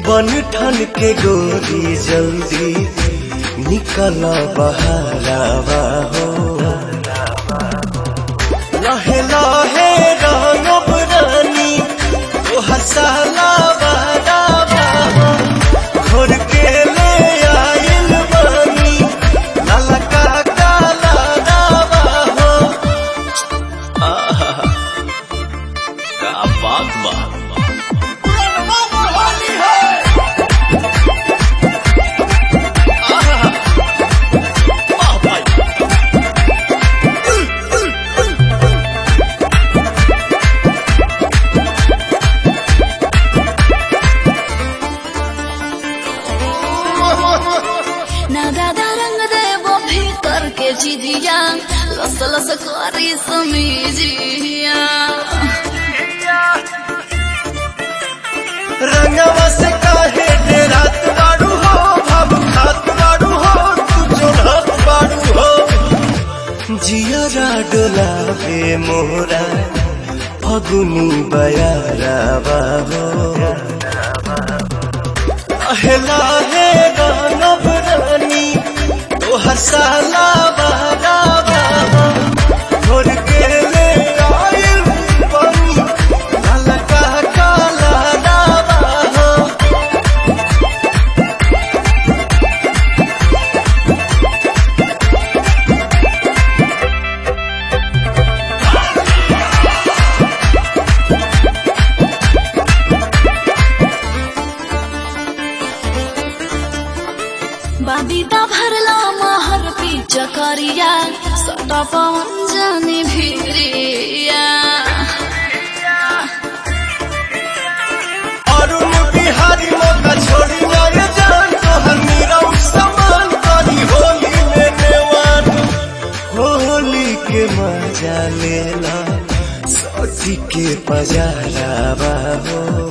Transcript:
बन ठन के गोरी जल्दी निकल बहारावा हो लहे लहे रंगब रानी तोहर साला बारावा हो घोर के ले आइल बानी लाला का काला रावा हो आहा का बात बा ना दादा रंग देवो भीतर के जिदिया लस लस करी समीजिया रंगवा से काहे डेरात बाड़ू हो भव खात बाड़ू हो तू जोड़त बाड़ू हो जियरा डोलावे मोरा फगुनी बयारावा हो अहला हे गानव रानी तोहर साला बारावा हो घोर के ले आइल बनी लाला का काला दावा हो बाबीता भरला महर पी चकरिया सटा पवन जाने भिरिया अरुण बिहारी मौका छोड़ी मारे जान तोहर मीरा समान करी होली में नेवान होली के मजा लेला सती के पजारावा हो